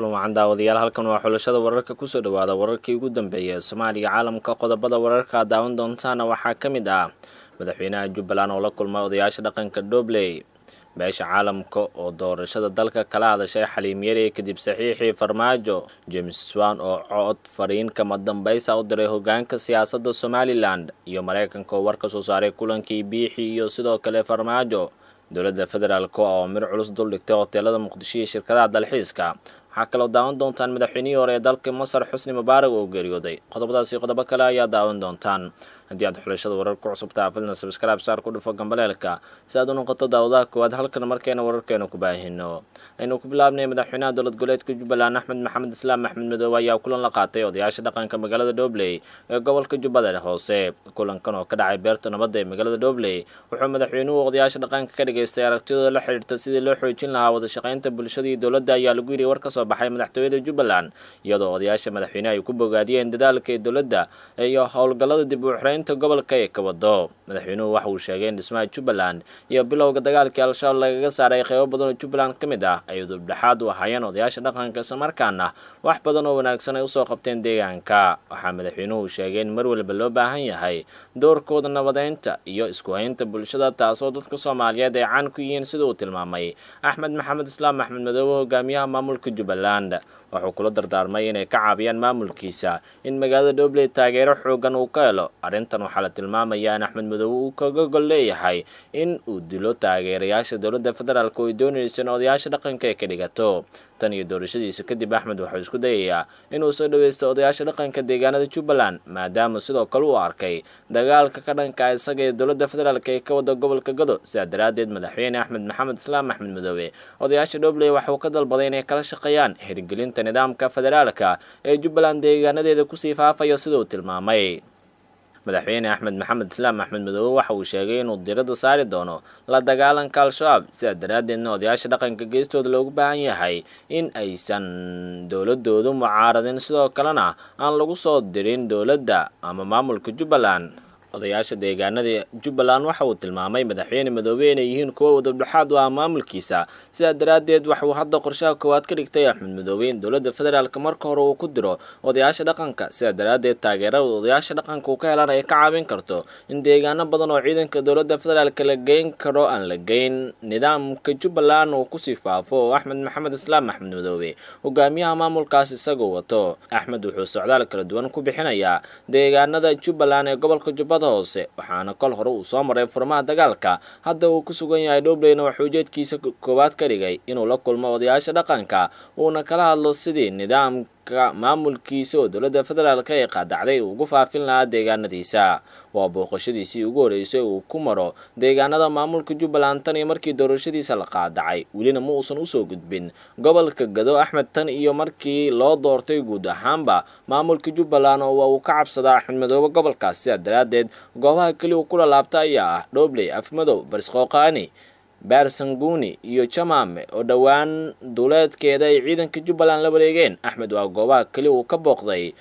kulan wacan daawadayaal halkan waa xulashada wararka kusoo dhawaada wararkii ugu dambeeyay ee soomaaliya caalamka qodobada wararka aad daawan doontaana waxaa ka mid ah madaxweynaha jubbaland oo la kulmay odayaasha dhaqanka dobley beesha caalamka oo doorashada dalka kala hadashay xaliimyari kadib saxiixii farmaajo james swan oo cod fariin kama dambaysa u diray hogaanka siyaasadda somalilan iyo maraykanka oo war ka soo saaray kulankii biixi iyo sidoo kale farmaajo dowladda federaalk oo mir culus duldhigtay hoteelada muqdisho iyo shirkadaha dalxiiska waxaa kaloo daawan doontaan madaxweynihii hore ee dalka masar xusni mubaarak oo geeriyooday qodobadaasi qodobo kale ayaa daawan doontaan haddii aad xulashada warar ku cusubtaa fadlan sabscribe saar ku dhufo gambaleelka si aad u noqoto daawadaha koowaad halkan markeena wararkeena ku baahino aynu ku bilaabnay madaxweynaha dowlad goboleedka jubbaland axmed maxamed islaam axmed madoobe ayaa kulan la qaatay odayaasha dhaqanka magaalada dhobley ee gobolka jubbada hoose kulankan oo ka dhacay beerta nabadda ee magaalada dhobley wuxuu madaxweynuhu odayaasha dhaqanka ka dhageystay aragtidooda la xidhiirta sidii loo xoojin lahaa wadashaqaynta bulshada iyo dowladda ayaa lagu yidhi war ka soo baxay madaxtooyada jubbaland iyadoo odayaasha madaxweyneha ay ku bogaadiyeen dadaalka ee dowladda iyo howlgallada dib u xiraynta gobolka ee ka wado madaxweynuhu waxa uu sheegay in dhismaha jubbaland iyo bilowga dagaalkii al-shabaab lagaga saaray qeybo badan oo jubbaland ka mid ah ay dubdhexaad u ahaayeen odayaasha dhaqanka islamarkaana wax badan oo wanaagsan ay usoo qabteen deegaanka waxaa madaxweynuhu sheegay in mar walba loo baahan yahay doorkooda nabadeynta iyo isku haynta bulshada taasoo dadka soomaaliyeed ay caan ku yihiin sida uu tilmaamay axmed maxamed islaam axmed madoobe hogaamiyaha maamulka jubbaland wuxuu kula dardaarmay inay ka caabiyaan maamulkiisa in magaalada dhobley taageero xoogan uu ka helo arrintan waxaa la tilmaamayaa in axmed madoobe uu kaga gol leeyahay in uu dilo taageerayaasha dowladda federaalk oo ay doonaysa in odayaasha dhaqanka ay ka dhigato tan iyo doorashadiisa kadib axmed wuxuu isku dayayaa inuu soo dhaweysto odayaasha dhaqanka deegaanada jubbaland maadaama sidoo kale uu arkay dagaalka ka dhanka isaga ee dowladda federaalk ee ka wada gobolka gado sidaa daraaddeed madaxweyne axmed maxamed islaam axmed madoobe odayaasha dhobley waxuu ka dalbaday inay kala shaqeeyaan hirgelinta nidaamka federaalka ee jubbaland deegaanadeeda kusii faafaya sida uu tilmaamay madaxweyne axmed maxamed islaam axmed madoobe waxa uu sheegay inuu diradda saari doono la dagaalanka al-shabaab sidaa daraaddeedna odayaasha dhaqanka geestooda loogu baahan yahay in aysan dowladoodu mucaaradin sidoo kalena aan lagu soo dirin dowladda ama maamulka jubbaland odayaasha deegaanada jubbaland waxa uu tilmaamay madaxweyne madoobe inay yihiin kuwo wadabdhexaad u ah maamulkiisa sidaa daraaddeed waxuu hadda qorshaha koowaad ka dhigtay axmed madoobe in dowladda federaalk marka hore uu ku diro odayaasha dhaqanka sidaa daraaddeed taageerada odayaasha dhaqanka uu ka helan ay ka caawin karto in deegaano badan oo ciidanka dowladda federaalk la geyn karo aan la geyn nidaamka jubbaland uu kusii faafo oo axmed maxamed islaam axmed madoobe hogaamiyaha maamulkaas isagoo wato axmed wuxuu socdaal kala duwan ku bixinayaa deegaanada jubbaland ee gobolka jubbada hoose waxaana kol hore uu soo maray furmaha dagaalka hadda uu ku sugan yahay dhobleyna waxuu ujeedkiisa koowaad ka dhigay inuu la kulmo odayaasha dhaqanka uuna kala hadlo sidii nidaamka maamulkiisa oo dowladda federaalk ee qaadacday uu ugu faafin lahaa deegaanadiisa waa booqashadiisii ugu horreysay uu ku maro deegaanada maamulka jubbaland tan iyo markii doorashadiisa la qaadacay welina ma uusan usoo gudbin gobolka gado axmed tan iyo markii loo doortay guud ahaanba maamulka jubbaland oo uu ka cabsadaa axmed madoobe gobolkaas sidaa daraaddeed goobaha keli uu kula laabta ayaa ah dhobley afmadow barisqooqaani baarsanguuni iyo jamaame oo dhowaan duuleedkeeda ay ciidanka jubbaland la wareegeen axmed waa goobaha keli uu ka booqday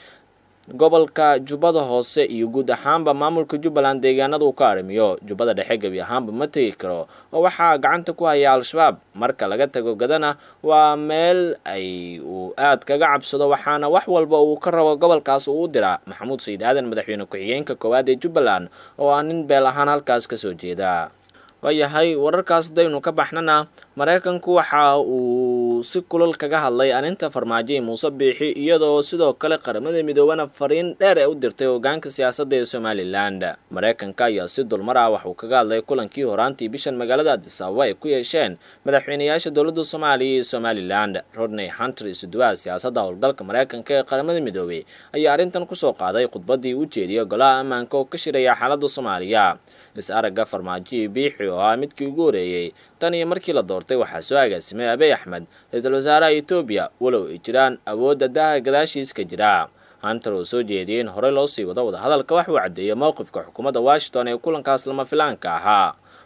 gobolka jubbada hoose iyo guud ahaanba maamulka jubbaland deegaanada uu ka arrimiyo jubbada dhexe gebi ahaanba ma tegi karo oo waxaa gacanta ku haya al-shabaab marka laga tago gadana waa meel ay uu aad kaga cabsado waxaana wax walba uu ka rabo gobolkaas uu u diraa maxamuud sayid aadan madaxweyne ku-xigeenka koowaad ee jubbaland oo ah nin beel ahaan halkaas kasoo jeeda waayahay wararkaas daynu ka baxnana maraykanku waxa uu si kulal kaga hadlay arrinta farmaajo ee muuse biixi iyadoo sidoo kale qaramada midoobana fariin dheer ee u dirtay hogaanka siyaasadda ee somalilan maraykanka ayaa si dulmar ah waxuu kaga hadlay kulankii horaantii bishan magaalada adis ababa ay ku yeesheen madaxweynayaasha dowladda soomaaliya iyo somalilan rodney hunter isuduwaha siyaasadda howlgalka maraykanka ee qaramada midoobey ayaa arrintan kusoo qaaday khudbadii u jeediyay golaha ammaanka oo ka shiraya xaaladda soomaaliya is-aragga farmaajo iyo biixi oo ah midkii ugu horeeyey tan iyo markii la doortay waxaa soo agaasimay abiy axmed ra-iisul wasaaraha etoobiya walow ay jiraan awoodda daaha gadaashiis ka jira hunter oo soo jeediyey in horey loo sii wado wadahadalka waxuu caddeeyay mowqifka xukuumadda washington ee kulankaas lama filaanka ahaa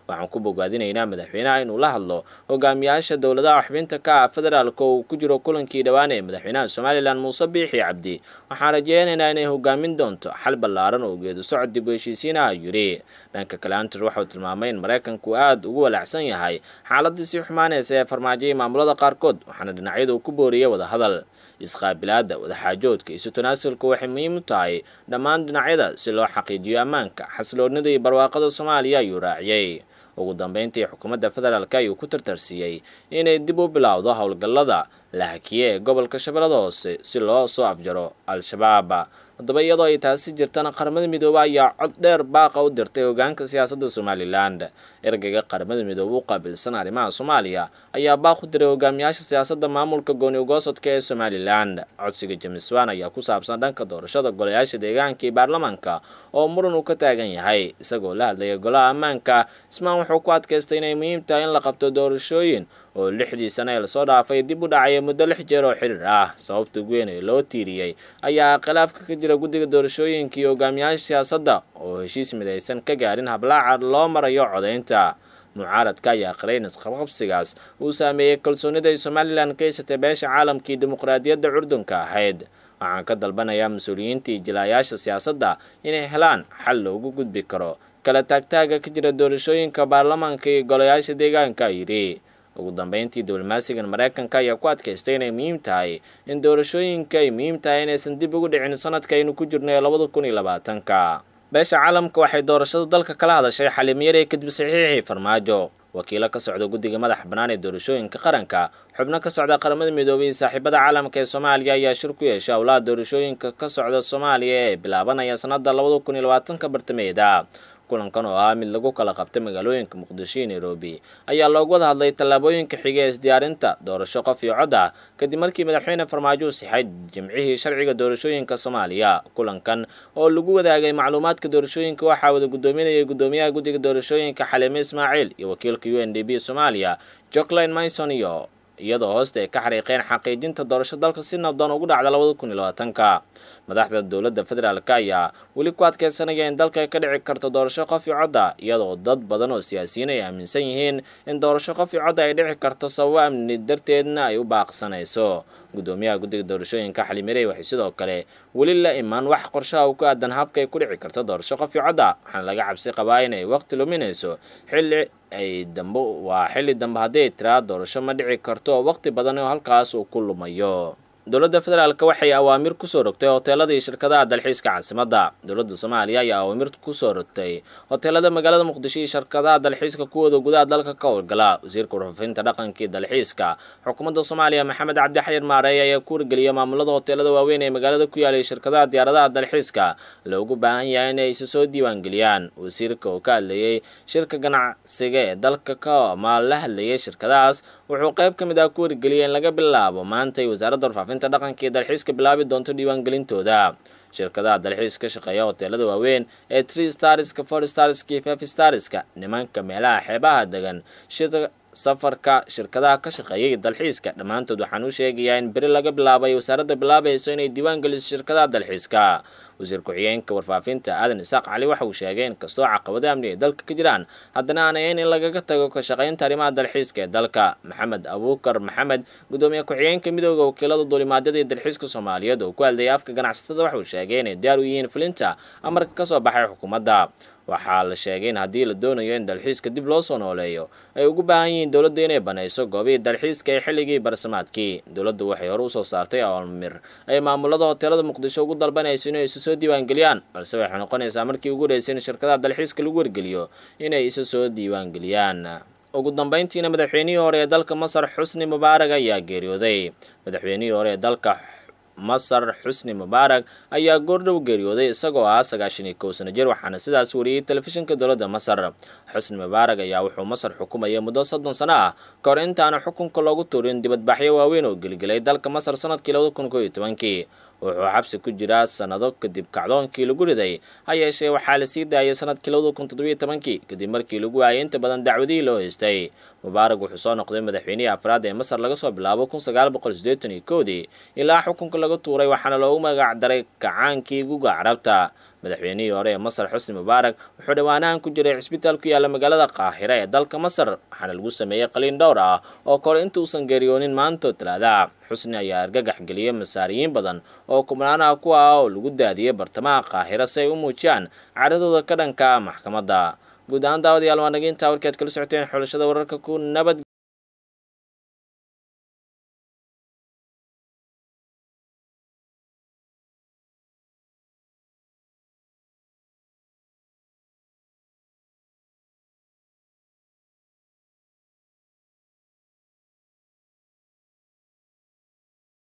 waxaan ku bogaadinaynaa madaxweynaha inuu la hadlo hogaamiyaasha dowladaha xubinta ka ah federaalka oo uu ku jiro kulankii dhowaan ee madaxweynaha somalilan muuse biixi cabdi waxaan rajeynaynaa inay hogaamin doonto xal ballaaran oo geedu socod dib u heshiisiinaha yidhi dhanka kale hunter waxauu tilmaamay in maraykanku aada ugu walaacsan yahay xaaladii sii xumaanaysa ee farmaajiyay maamulada qaarkood waxaana dhinacyadu ku booriyay wadahadal isqaabilaadda wadaxaajoodka isu tanaasulka waxay muhiim u tahay dhammaan dhinacyada si loo xaqiijiyo ammaanka xasiloonida iyo barwaaqada soomaaliya ayuu raaciyey ugu dambeyntii xukuumadda federaalk ayuu ku tartarsiiyey inay dib u bilowdo howlgallada la hakiye ee gobolka shabeellada hoose si loo soo afjaro al-shabaab haddaba iyadoo ay taasi jirtana qaramada midoobe ayaa cod dheer baaqa u dirtay hogaanka siyaasadda somalilan ergeyga qaramada midoobe u qaabilsan arrimaha soomaaliya ayaa baaq u diray hogaamiyaasha siyaasadda maamulka gooni ugoosodka ee somalilan codsiga jamiswan ayaa ku saabsan dhanka doorashada golayaasha deegaanka iyo baarlamaanka oo muran uu ka taagan yahay isagoo la hadlaya golaha ammaanka ismaan wuxuu ku adkaystay inay muhiim tahay in la qabto doorashooyin oo lixdii sane ee lasoo dhaafay dib u dhacaya muddo lix jeer oo xiriir ah sababta ugu weyn ee loo tiiriyey ayaa khilaafka ka jira guddiga doorashooyinka iyo hogaamiyaasha siyaasadda oo heshiis midaysan ka gaarin hablaaca loo marayo codaynta mucaaradka ayaa qiray in isqabqabsigaas uu saameeyey kalsoonida ay somalilan ka haysatay beesha caalamkii dimuqraadiyadda curdunka ahayd waxaan ka dalbanayaa mas-uuliyiintii jilaayaasha siyaasadda inay helaan xal loogu gudbi karo kala taagtaaga ka jira doorashooyinka baarlamaanka iyo golayaasha deegaanka yidhi ugu dambeyntii diblomaasigan maraykanka ayaa ku adkaystay inay muhiim tahay in doorashooyinka ay muhiim tahay inaysan dib ugu dhicin sanadka aynu ku jirno ee labada kun iyo labaatanka beesha caalamka waxay doorashadu dalka kala hadashay xalimiyare kadib saxiixii farmaajo wakiilo ka socda guddiga madaxa bannaan ee doorashooyinka qaranka xubno ka socda qaramada midoobay iyo saaxiibada caalamka ee soomaaliya ayaa shir ku yeeshay howlaha doorashooyinka ka socda soomaaliya ee bilaabanaya sanada labada kun iyo labaatanka bartameeda kulankan oo ah mid lagu kala qabtay magaalooyinka muqdisho iyo nairobi ayaa loogu wada hadlay tallaabooyinka xiga ee isdiyaarinta doorasho qof iyo cod ah kadib markii madaxweyne farmaajo u sixay jimcihii sharciga doorashooyinka soomaaliya kulankan oo lagu wadaagay macluumaadka doorashooyinka waxaa wada guddoominayay guddoomiyaha guddiga doorashooyinka xaliime ismaaciil iyo wakiilka u n d b soomaaliya jocklin myson iyo iyadoo hoosta ay ka xariiqeen xaqiijinta doorasho dalka si nabdoon ugu dhacda labada kun iyo labaatanka madaxda dowladda federaalk ayaa weli ku adkeysanaya in dalka ay ka dhici karto doorasho qof iyo codda iyadoo dad badan oo siyaasiyiin ay aaminsan yihiin in doorasho qof iyo codda ay dhici karto sababo amni darteedna ay u baaqsanayso guddoomiyaha guddiga doorashooyinka xalimirey waxay sidoo kale weli la imaan wax qorshaha uu ku aadan habka ay ku dhici karto doorasho qof iyo codda waxaana laga cabsi qabaa inay waqti luminayso xilli ay dambe waa xilli dambe haddii ay tiraa doorasho ma dhici karto waqti badan oo halkaas uu ku lumayo dowladda federaalk waxay awaamir kusoo rogtay hoteelada iyo shirkadaha dalxiiska caasimadda dowladda soomaaliya ayaa awaamir kusoo rogtay hoteelada magaalada muqdisho iyo shirkadaha dalxiiska kuwooda gudaha dalka ka howlgala wasiirka warfaafinta dhaqankii dalxiiska xukuumadda soomaaliya maxamed cabdi xayir maareey ayaa ku wargeliyay maamulada hoteelada waaweyn ee magaalada ku yaalay shirkadaha diyaaradaha dalxiiska loogu baahan yahay inay isa soo diiwaangeliyaan wasiirka oo ka hadlayey shirka ganacsiga ee dalka ka ama la hadlayay shirkadahaas wuxuu qayb ka mid ah ku wargeliyay in laga bilaabo maantay wasaaradda warfaafinta dhaqanka iyo dalxiiska bilaabi doonto diiwaangelintooda shirkadaha dalxiis ka shaqeeya hoteelada waaweyn ee tree starska four starska iyo five starska nimanka meelaha xeebaha degan shida safarka shirkadaha ka shaqeeyay dalxiiska dhammaantood waxaan u sheegayaa in beri laga bilaabay wasaaradda bilaabayso inay diiwaan geliso shirkadaha dalxiiska wasiir ku-xigeenka warfaafinta aadan isaaq cali waxa uu sheegay in kastoo caqabado amni ay dalka ka jiraan haddana aan ahayn in lagaga tago ka shaqaynta arrimaha dalxiiska ee dalka maxamed abuukar maxamed guddoomiye ku-xigeenka midooda wakiilada duulimaadyada iyo dalxiiska soomaaliyeed oo ku hadlayay afka ganacsatada waxa uu sheegay inay diyaar u yihiin fulinta amarka ka soo baxay xukuumadda waxaa la sheegay in haddii la doonayo in dalxiiska dib loo soo nooleeyo ay ugu baahan yihiin dowladda inay banayso goobihii dalxiiska ee xilligii barsamaadkii dowladdu waxay hore usoo saartay awalmir ay maamulada hoteelada muqdisho ugu dalbanayso inay isa soo diiwaangeliyaan balse waxay noqonaysaa markii ugu horeysay in shirkadaha dalxiiska lagu wargeliyo inay isa soo diiwaangeliyaan ugu dambeyntiina madaxweynihii hore ee dalka masar xusni mubaarag ayaa geeriyooday madaxweynihii hore ee dalka masar xusni mubaarak ayaa goordhow geeriyooday isagoo ah sagaashan iyo kow sano jir waxaana sidaas wariyey telefishinka dowladda masar xusni mubaarak ayaa wuxuu masar xukumayay muddo soddon sano ah ka hor intaana xukunka loogu tuurin dibadbaxyo waaweyn oo geligelay dalka masar sanadkii labada kun kow iyo tobankii wuxuu xabsi ku jiraa sannado kadib kacdoonkii lagu riday ha yeeshee waxaa la sii daayay sanadkii labada kun toddobiyo tobankii kadib markii lagu waayay inta badan dacwadihii loo haystay mubaarak wuxuu soo noqday madaxweynihii afraad ee masar laga soo bilaabo kun sagaal boqol siddeetan iyo kowdii ilaa xukunka laga tuuray waxaana loogu magac daray kacaankii guga carabta madaxweynihii hore ee masar xusni mubaarak wuxuu dhowaanahan ku jiray cisbitaal ku yaalla magaalada qaahira ee dalka masar waxaana lagu sameeyey qaliin dhowr ah oo kore inta uusan geeriyoonin maantoo talaada xusni ayaa argagax geliyey masaariyiin badan oo kubnaanaha kuwa ah oo lagu daadiyey bartamaha qaahira si ay u muujiyaan caradooda ka dhanka maxkamadda guud ahaan daawadayaal waa naga intaa warkaad kala socoteen xulashada wararka ku nabad